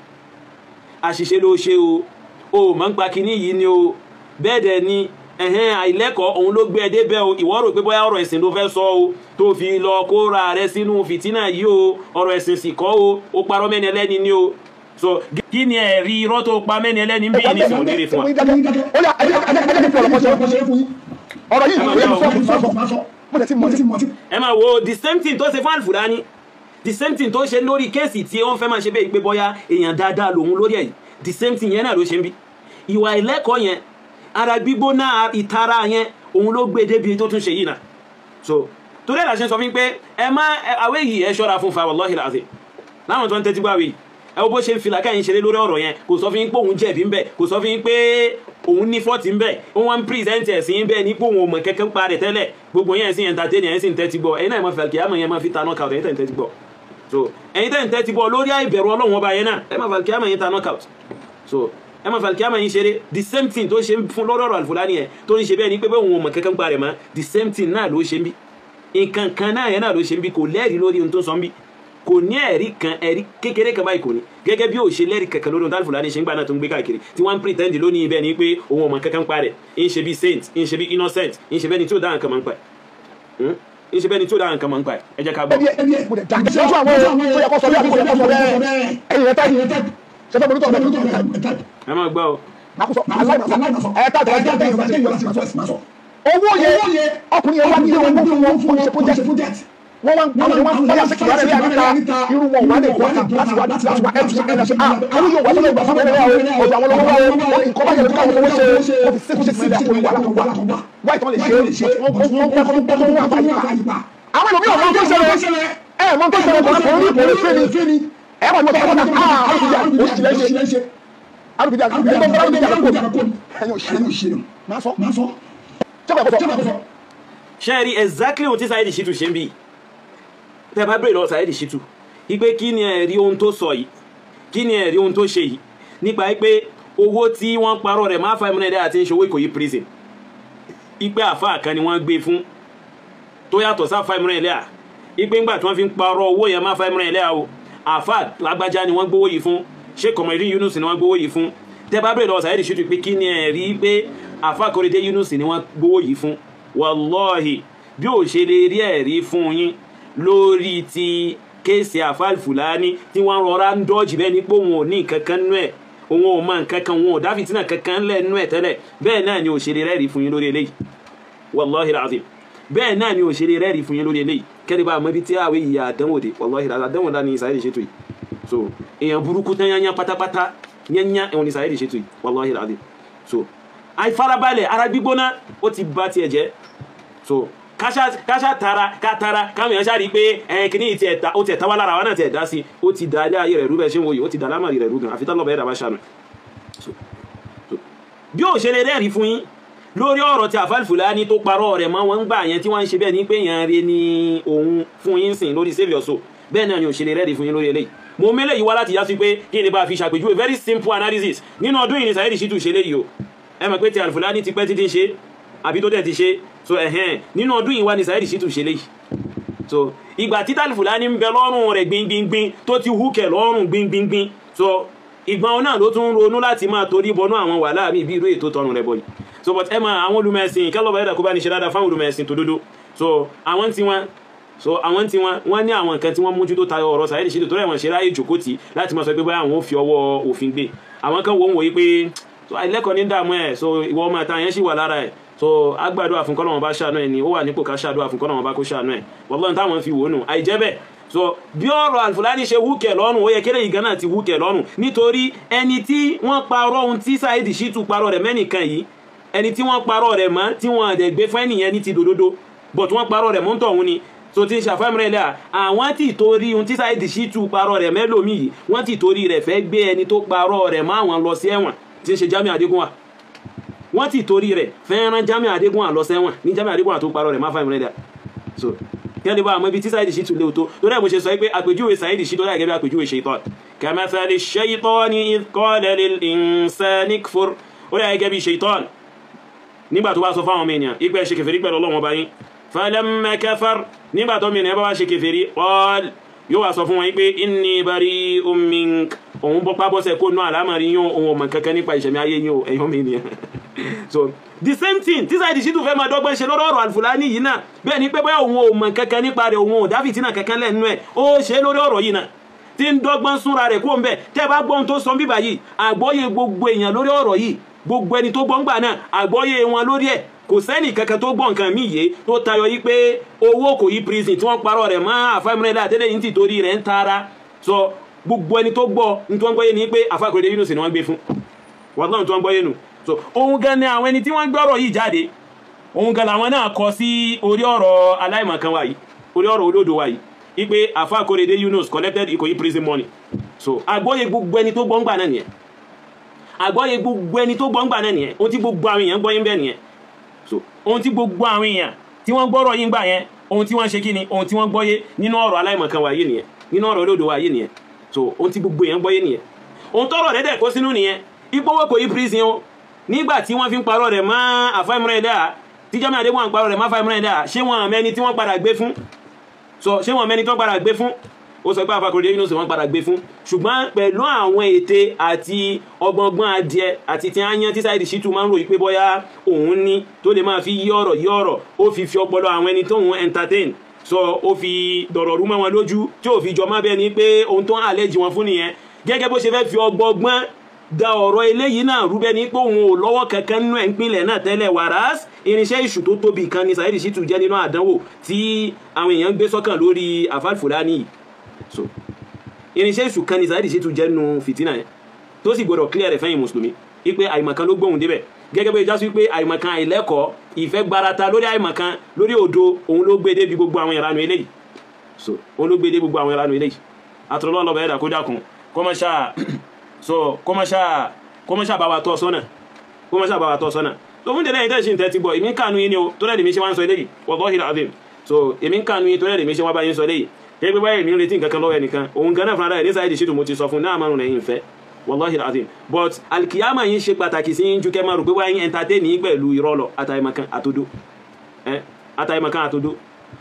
àṣìṣe ló ṣe o o mọ̀ ń pa kinní yìí ni o bẹ́ẹ̀ dẹ̀ ni ẹ̀hẹ́n àìlẹ́kọ̀ọ́ òun ló gbé ẹ débẹ̀ o ìwọ rò pé bóyá ọ̀rọ̀ ẹ̀sìn ló fẹ́ sọ o tó fi lọ kóra rẹ sínú fìtínà yìí o ọ̀rọ̀ ẹ̀sìn sì kọ́ o ó parọ́ mẹ́ni ẹlẹ́ni ni o so kí ni ẹ̀rí irọ́ tó pa mẹ́ni ẹlẹ́ni ń bí ní ìsìn òdìrí fún wa. ó yà ẹjẹ ẹjẹ kí fọlọpọ ṣe fún yín ọ̀rọ̀ yìí ìwé mi sọ fún sọ máa sọ mo lè ti mọ ti mọ ti. ẹ máa wo the same thing tó ṣe fún Al-Fulani the same thing tó ṣe lórí kéèsì tí ó ń fẹ́ máa ṣe bẹ́ẹ̀ pé bóyá èèyàn dáadáa lòun lórí ẹ̀ the same thing yẹn náà ló ṣe ń bí ìwà ìlẹ́kọ̀ọ́ yẹn ara gbígbóná ìtara yẹn òun ló gbé débi tó tún ṣe yìí náà so torí ẹ̀ la ṣe sọ fún mi pé ẹ má àwé yìí ẹ ṣọ́ra fún fa wallahi alazim láwọn tó ń tẹ́tí gbàwé yìí ẹ wo bó ṣe ń fi làkàyìn ṣeré lórí ọ̀rọ̀ yẹn kò sọ fún yín pé òun jẹ̀bi ń bẹ̀ kò sọ fún yín pé òun ní fọ́ọ̀tì ń bẹ̀ ó wọ́n ń pírìsẹ́ǹtì ẹ̀sìn yín bẹ́ẹ̀ ní pé òun ò mọ̀ kẹ́kẹ́ ń parẹ̀ tẹ́lẹ̀ gbogbo yẹn sì entertain yẹn sì ń tẹ́tí gbọ́ ẹ̀yin náà máa fi àkìyà mọ̀ yẹn máa fi ta knockout ẹ̀yin tẹ̀ ń tẹ́tí gbọ́ so ẹ̀yin tẹ̀ ń tẹ́tí gbọ́ lórí àìbẹ̀rù ọlọ́run ọba yẹn náà ẹ máa fi àkìyà mọ̀ yẹn ta knockout so ẹ máa fi àkìyà mọ̀ yẹn ṣeré the same thing tó ṣe fún lọ́rọ̀ Al-Fulani yẹn tó ń ṣe bẹ́ẹ̀ ni pé bẹ́ẹ̀ òun ò mọ̀ kẹ́kẹ́ ń parẹ̀ mọ́ the same thing náà ló ṣe ń bí nǹkan kan náà yẹn náà ló ṣe ń bí kò lẹ́rìí lórí ohun tó ń sọ ń bí kò ní ẹ̀rí kan ẹ̀rí kékeré kan báyìí kò ní gẹ́gẹ́ bí ó ṣe lẹ́rìí kankan lórí ohun tí Al-Fulani ṣe ń gbà náà tó ń gbé káàkiri tí wọ́n ń pretend lónìí ibẹ̀ ni pé òun ò mọ̀ kankan pa rẹ̀ ń ṣe bí saint ń ṣe bí innocent ń ṣe bẹ́ẹ̀ ni tí ó dáhùn kan máa ń pa ẹ̀ ń ṣe bẹ́ẹ̀ ni tí ó dáhùn kan máa ń pa ẹ̀ ẹ jẹ́ ká gbọ́. ẹbí ẹbí ẹ mo lè dàgbé sójú àwọn tó yẹ kó sọ bí àbí kò yẹ kó sọ bẹ́ẹ̀ ẹ̀yin rẹ táyì ṣe fẹ́ bolítọ̀ ọ̀dọ́ ẹ máa gbọ́ o àkóso aláìmọ̀sán ẹ̀ tá àtẹ̀wájú àti ìgbà owó yẹ ọkùnrin yẹn wá ní owó fún wọn fún ṣe project wọ́n wá àwọn yẹn wá fún bóyá sẹ́kì wàlẹ̀ rẹ̀ níta irú wọn wà lè gbọ́ta láti wá láti wá ẹ̀tù sí ẹ̀dá ṣe ah àwọn yóò wá sọ́dọ̀ ìgbà fún ẹ̀rẹ́ o ọ̀dọ̀ àwọn lọ́wọ́ o nǹkan bá yẹn káwọn owó ṣe o fi sẹ́kù sẹ́kù sílẹ̀ àpò ìwà látọ̀ wà wáyé tí wọ́n lè ṣe wọ́n wọ́n kọ́ fún kọ́ fún wọn àbáyé pa àwọn ènìyàn mọ̀ tó ṣẹlẹ̀ ẹ̀ mọ̀ tó ṣẹlẹ̀ kò kò rí kò rí fẹ́ni ẹ̀ wà ní ọ̀dọ̀ ọ̀dọ̀ ah arúgbìdì òṣìlẹ̀ arúgbìdì arúgbìdì arúgbìdì máa sọ ṣe rí exactly ohun tí Saheed Shittu ṣe ń bí tẹ bá bèèrè lọ Saheed Shittu ipe kí ni ẹ̀rí ohun tó sọ yìí kí ni ẹ̀rí ohun tó ṣe yìí nípa pé owó tí wọ́n parọ́ rẹ̀ máa fa ìmúnẹ̀ dẹ́ àti ìṣòwò Ìkòyí prison ipe àfáà kan ni wọ́n gbé fún tó yàtọ̀ sáfà ìmúnẹ̀ ilé à ipe ńgbà tí wọ́n fi ń parọ́ owó yẹn máa fa ìmúnẹ̀ ilé à o àfáà lágbájá ni wọ́n gbówó yìí fún Sheikh Komorudeen Yunus ni wọ́n gbówó yìí fún tẹ bá bèèrè lọ Saheed Shittu pé kí ni ẹ̀rí pé àfáà Korede Yunus ni wọ́n gbówó yìí fún wàlọ́ọ̀hì bí ò ṣe lè rí ẹ̀rí fún yín lórí ti kéèsì àfáà Al-Fulani tí wọ́n rọra ń dọ́jì bẹ́ẹ̀ ní pé òun ò ní nǹkan kan nú ẹ̀ òun ò mọ nǹkan kan òun ò dá fìtínà kankan lẹ̀ nú ẹ̀ tẹ́lẹ̀ bẹ́ẹ̀ náà ni ò ṣe lè rẹ́rí fún yín lórí eléyìí wàlọ́ọ̀hì làzìm bẹ́ẹ̀ náà ni ò ṣe lè rẹ́rí fún yín lórí eléyìí kẹ́lẹ́ bá mọ ibi tí àwẹ̀ ìyá àdánwò dé wàlọ́ọ̀hì làzìm àdánwò dá ní Saheed Shittu yìí so èèyàn burúkú tán yányá pátápátá yányá ẹ̀wọ̀n ní Saheed Shittu yìí wàlọ́ọ̀hì làzìm so àìfarabalẹ̀ ara gbígbóná ó ti bá tiẹ̀ jẹ́ so káṣá tara ká tara káwọn èèyàn ṣáà rí i pé ẹn kìíní ti ẹ̀ta ó ti ẹ̀ta wá lára wa náà ti ẹ̀dá sí ó ti dá ilé ayé rẹ̀ rú bẹ́ẹ̀ ṣé ń wòye ó ti dá lámàrí rẹ̀ rú gan àfi tán lọ́bẹ̀ẹ́ dàbá ṣàánú bí ó ṣe lè rẹ́rìí fún yín lórí ọ̀rọ̀ tí àfáà Al-Fulani tó parọ́ rẹ̀ mọ́ wọn ń gbà yẹn tí wọ́n ń ṣe bẹ́ẹ̀ ní pé èèyàn rẹ̀ ní òun fún yín sìn lórí save your soul bẹ́ẹ̀ náà ni ò ṣe lè rẹ́rìí fún yín lórí eléyìí mo mélé yìí wá láti yá sí pé kí ni bá fi ṣàpèjúwe very simple analysis nínú ọdún yìí ni Saheed Shittu ṣe léyìí o ẹ mọ̀ pé ti Al-Fulani ti pẹ́ títí ṣe àbí tó dẹ̀ ti ṣe so ẹ̀hẹ́n nínú ọdún yìí wá ní Saheed Shittu ṣe léyìí so ìgbà tí Al-Fulani ń bẹ lọ́rùn rẹ̀ gbingbingbin tó ti húkẹ̀ lọ́rùn gbingbingbin so ìgbọ́n náà ló tún ronú láti máa torí bọnú àwọn wàhálà mi bí irú ètò tọrùn rẹ̀ bọ̀ yìí so but ẹ máa àwọn olùmẹ̀sìn kálọ̀bà ẹ̀dà kó bá ní ṣe dáadáa fáwọn olùmẹ̀sìn tó dúdú so àwọn tí wọ́n so àwọn tí wọ́n wọ́n ní àwọn nǹkan tí wọ́n mójútó tayọ ọ̀rọ̀ Saheed Shittu tó rẹ̀ wọ́n ṣe ráyè jòkótì láti máa sọ pé báyà àwọn ò fi ọwọ́ òfin gbé àwọn kan wò ń wòye pé so àìlẹ́kọ̀ọ́ ní dààmú ẹ̀ so ìwọ ọmọ àtàwọn yẹn sì wà lára ẹ̀ so agbàdo àfúnkọ́nà wọn bá ṣàánú ẹ̀ ni ó wà nípò ká ṣàdó àfúnkọ́nà wọn bá kó ṣàánú ẹ̀ wọ́n táwọn fi wò ó nù àìjẹ́ bẹ́ẹ̀ so bí ọ̀rọ̀ Al-Fulani ṣe wúkẹ̀ lọ́rùn ó yẹ kéré yìí gánà ti wúkẹ̀ lọ́rùn nítorí ẹni tí wọ́n parọ́ ohun tí Saheed Shittu parọ́ rẹ̀ mẹ́nìkan yìí ẹni tí wọ́n parọ́ rẹ̀ mọ́ tí wọ́n àdẹ̀ gbé fún ẹnìyẹn ní ti dòdòdó but wọ́n parọ́ rẹ̀ mọ́ ń tọ̀hún ni so ti ń ṣàfẹ́mìrẹ́ ilẹ̀ àwọn tí torí ohun tí Saheed Shittu parọ́ rẹ̀ mẹ́lòmí yìí wọ́n ti torí rẹ̀ fẹ́ gbé ẹni tó parọ́ rẹ̀ mọ́ àwọn lọ sí ẹ̀wọ̀n tí ń ṣe Jamiu Adégúnwà wọ́n ti torí rẹ̀ fẹ́ràn Jamiu Adégúnwà lọ sẹ́wọ̀n ní Jamiu Adégúnwà tó parọ́ rẹ̀ má fẹ́mìrẹ́ ilẹ̀ so kẹ́lẹ́ bá àmọ́ ibi tí Saheed Shittu léwu tó torí ẹ̀ mo ṣe sọ pé àpèjúwe Saheed Shittu láì gẹ́gẹ́ bí àpèjúwe shaitan kamathali shaitani idh qala lil insani kfur ó dà gẹ́gẹ́ bí shaitan nígbà tó bá sọ fáwọn ènìyàn ipẹ́ ṣe kèfèrí pẹ̀lú Ọlọ́run ọba yín falamma kafar nígbà tó mìíràn bá wá ṣe kèfèrí qal yóò wá sọ fún wọn pé inni bari'un mink òun bọ́ pábọ́sẹ̀ kó nú àlámàrí yín òun ọmọ kankan nípa ìṣẹ̀mí ayé yín o ẹ̀yọ́ mi nìyẹn so the same thing tí Saheed Shittu fẹ́ máa dọ́gbọ́n ṣe lórí ọ̀rọ̀ Al-Fulani yìí náà bẹ́ẹ̀ ni pé bóyá òun ò mọ̀ kankan nípa rẹ̀ òun ò dá fìtínà kankan lẹ́nu ẹ̀ ó ṣe lórí ọ̀rọ̀ yìí náà tí ń dọ́gbọ́n súnra rẹ̀ kó ń bẹ̀ tẹ́ bá gbọ́n tó sọ bíbà yìí àgbọ́yé gbogbo èèyàn lórí ọ̀rọ̀ yìí gbogbo ẹni tó gbọ́n gbà náà àgbọ́yé wọn lórí ẹ̀ kò sẹ́nì kankan tó gbọ́n nǹkan míì yé tó tayọ yí pé owó kò yí prison tí wọ́n parọ́ rẹ̀ mọ́ àfáìmúrẹ́lẹ́ àtẹ́lẹ̀ yìí ti torí rẹ̀ ń tara sọ gbogbo ẹni tó gbọ́ ní tí wọ́n gbọ́yé ni pé àfáàkùrẹ́dẹ́ Yunus ni wọ́n gbé fún wọ́n náà tí wọ́n gbọ́yé nù so ohun gan ni àwọn ẹni tí wọ́n gbọ́rọ̀ yìí jáde ohun gan làwọn náà kọ sí orí ọ̀rọ̀ aláìmọ̀kan wa yìí orí ọ̀rọ̀ olódo wa yìí ipe àfáàkùrẹ́dẹ́ Yunus collected Ikoyi prison money so àgbọ́yé gbogbo ẹni tó gbọ́n gbà náà nìyẹn àgbọ́yé gbogbo ẹni tó gbọ́n gbà náà nìyẹn ohun tí gbogbo àwọn èèyàn gbọ́yé ń bẹ̀ nìyẹn so ohun tí gbogbo àwọn èèyàn tí wọ́n gbọ́rọ̀ yín gbà yẹn ohun tí wọ́n ṣe kí ni ohun tí wọ́n gbọ́yé nínú ọ̀rọ̀ aláìmọ̀kan wa yìí nìyẹn nínú ọ̀rọ̀ olódo wa yìí nìyẹn so ohun tí gbogbo èèyàn gbọ́yé nìyẹn ohun tọ́rọ̀ rẹ̀ dẹ̀ kó sínú nìyẹn ipò kò yí prison o nígbà tí wọ́n fi ń parọ́ rẹ̀ mọ́ àfáìmúrẹ́ ẹ̀dá tí Jamiu Adébọ̀wá ń parọ́ rẹ̀ mọ́ àfáìmúrẹ́ ẹ̀dá ṣé wọn mẹ́ni tí wọ́n padà gbé fún so ṣé wọn mẹ́ni tí wọ́n padà gbé fún ó sọ pé àfàkùrẹ́ Yunus wọ́n padà gbé fún ṣùgbọ́n pẹ̀lú àwọn ète àti ọgbọ̀ngbọ́n adìẹ àti tí áyán tí Saheed Shittu máa ń ròyìn pé bóyá òun ní tó lè máa fi yí ọ̀rọ̀ yí ọ̀rọ̀ ó fi fi ọpọlọ àwọn ẹni tóun entertain so ó fi dọ̀rọ̀ rú mọ́ wọn lójú tí ò fi jọ má bẹ́ẹ̀ ni pé ohun tó ń àlẹ́jì wọn fún nìyẹn gẹ́gẹ́ bó ṣe fẹ́ fi ọgbọ̀ngbọ́n da ọ̀rọ̀ eléyìí náà rúbẹ́ ní pé òun ò lọ́wọ́ kankan nínú ẹ̀ ń pinlẹ̀ náà tẹ́lẹ̀ wàrás irinṣẹ́ ìṣù tó tóbi kan ni Saheed Shittu jẹ́ nínú àdánwò tí àwọn èèyàn ń gbé sọ́kàn lórí Al-Fulani yìí so irinṣẹ́ ìṣù kan ni Saheed Shittu jẹ́ nínú fìtínà yẹn tó sì gbọdọ̀ clear rẹ̀ fẹ́yìn mùsùlùmí wípé àìmọ̀kan ló gbóhùn débẹ̀ gẹ́gẹ́ bí ìjásí wípé àìmọ̀kan àìlẹ́kọ̀ọ́ ìfẹ́ gbarata lórí àìmọ̀kan lórí òdo òun ló gbé débi gbogbo àwọn ìranu eléyìí so òun ló gbé dé gbogbo àwọn ìranu eléyìí àtúrọ̀lọ́ lọ́bẹ̀ ẹ̀dà kó dákun kọ́mọ́ṣáà so kọmọṣà kọmọṣà bá wa tọ́ sọ́nà kọmọṣà bá wa tọ́ sọ́nà so fún tẹ̀lé ìtẹ́sí ìtẹ́ ti gbọ́ èmi ń kànú yín ni o tó lẹ́dẹ̀ mi ṣe wá ń sọ eléyìí wallahi alazim so èmi ń kànú yín tó lẹ́dẹ̀ mi ṣe wá bá yín sọ eléyìí kẹ́ pé báyìí mi ń retí nǹkan kan lọ́wọ́ ẹnìkan òun gan náà fúnra rẹ̀ ní Saheed Shittu mo ti sọ fún náà márùn lẹ́yìn ìfẹ́ wallahi alazim but alikiyama yín ṣe pàtàkì sí yín ju kẹ́ máa rò pé wáyé yín entertain yín pẹ̀lú irọ́ lọ àtàìmọ̀kan àtòdó àtàìmọ̀kan àtòdó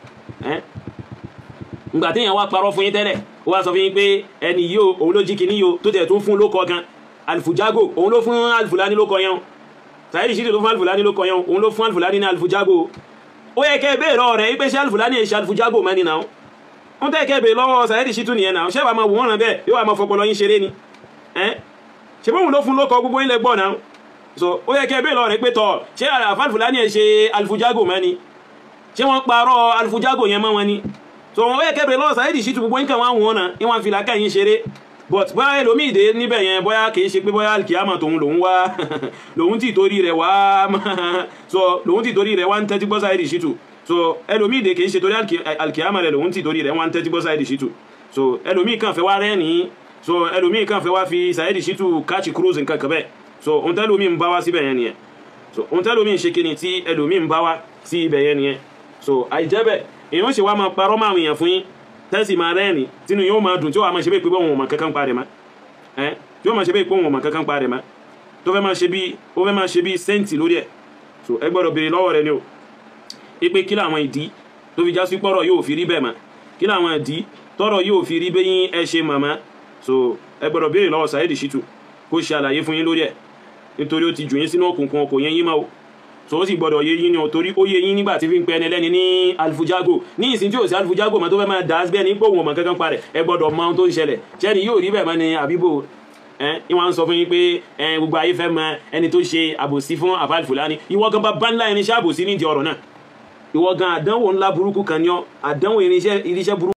ngbà téèyàn wá parọ́ fún yín tẹ́lẹ̀ ó wá sọ fún yín pé ẹni yìí o òun ló jí kìíní yìí o tó tẹ̀ tún fún lókọ gan alifujago òun ló fún alifulani lókọ yẹn o Saheed Shittu tó fún alifulani lókọ yẹn o òun ló fún alifulani ní alifujago ó yẹ kẹ́ bẹ́ẹ̀ lọ́wọ́ rẹ̀ wípé ṣé alifulani yẹn ṣe alifujago mẹ́ni náà wọ́n tẹ́ kẹ́ bẹ́ẹ̀ lọ́wọ́ Saheed Shittu nìyẹn náà ṣé wàá máa wò wọ́n rán bẹ́ẹ̀ yóò wá máa fọpọlọ yín ṣeré ni ṣe bóun ló fún lókọ gbogbo yín lẹ gbọ́ náà so ó yẹ kẹ́ bẹ́ẹ̀ lọ́wọ́ rẹ̀ pé tọ̀ ṣé alifulani yẹn ṣe alifujago mẹ́ni ṣé wọ́n parọ́ alifujago yẹn mọ́ wọn ni so wọn yẹ kẹbẹrẹ lọ́wọ́ Saheed Shittu gbogbo nǹkan wọn wọn náà ìwọn fi làákà yín ṣeré but bóyá ẹlòmíì dé níbẹ̀ yẹn bóyá kìí ṣe pé bóyá alikiyama tòun lòun wá lòun ti torí rẹ̀ wá so lòun ti torí rẹ̀ wá ń tẹ́tí gbọ́ Saheed Shittu so ẹlòmíì dé kìí ṣe torí alikiyama rẹ̀ lòun ti torí rẹ̀ wá ń tẹ́tí gbọ́ Saheed Shittu so ẹlòmíì kàn fẹ́ wá rẹ́ni so ẹlòmíì kàn fẹ́ wá fi Saheed Shittu catch cruise nǹkan kan bẹ́ẹ̀ so ohun tẹ́lòmíì ń bá wá síbẹ̀ yẹn nìyẹn so ohun tẹ́lòmíì ń ṣe kíni tí ẹlòmíì ń bá wá sí ibẹ̀ yẹn nìyẹn so àìjẹ́bẹ̀ èèyàn ṣe wá máa parọ́ máa wìyàn fún yín tẹ́sì máa rẹ́ẹ̀ni tínú yóò máa dùn tí ó wà máa ṣe bí pé wọn ò mọ̀ kankan pa rẹ̀ mọ́ ẹ́ tí ó máa ṣe bí pé wọn ò mọ̀ kankan pa rẹ̀ mọ́ tó fẹ́ máa ṣe bí ó fẹ́ máa ṣe bí sẹ́ǹtì lórí ẹ̀ so ẹ gbọ́dọ̀ béèrè lọ́wọ́ rẹ ni o ipe kí làwọn ìdí tó fi já sí pọ́rọ̀ yóò fi rí bẹ́ẹ̀ mọ́ kí làwọn ìdí tọ́rọ̀ yóò fi rí bẹ́yìn ẹ ṣe màmá so ẹ gbọ́dọ̀ béèrè lọ́wọ́ Saheed Shittu kó ṣe àlàyé fún yín lórí ẹ̀ nítorí ó ti jù yín sínú òkùnkùn kò yẹn yín mọ́ o so ó sì gbọdọ̀ yé yín ni o torí ó yé yín nígbà tí fi ń pẹ ẹni lẹ́ni ní alifujago ní ìsìn tí ò sí alifujago mọ́ tó fẹ́ máa dà bẹ́ẹ̀ ní pé òun ọmọ kankan parẹ̀ ẹ gbọdọ̀ mọ ohun tó ń ṣẹlẹ̀ ṣẹ́ni yóò rí bẹ́ẹ̀ mọ́ ni àbíbò ẹ ìwọ̀n sọ fún yín pé ẹ gbogbo ayé fẹ́ mọ ẹni tó ṣe àbòsí fún àfáàlì fúlàní ìwọ gan bá bá ńlá irinṣẹ́ àbòsí nídìí ọ̀rọ̀ náà ìwọ gan àdánwò ńlá burúkú kan ní ọ àdánwò irinṣẹ́ burúkú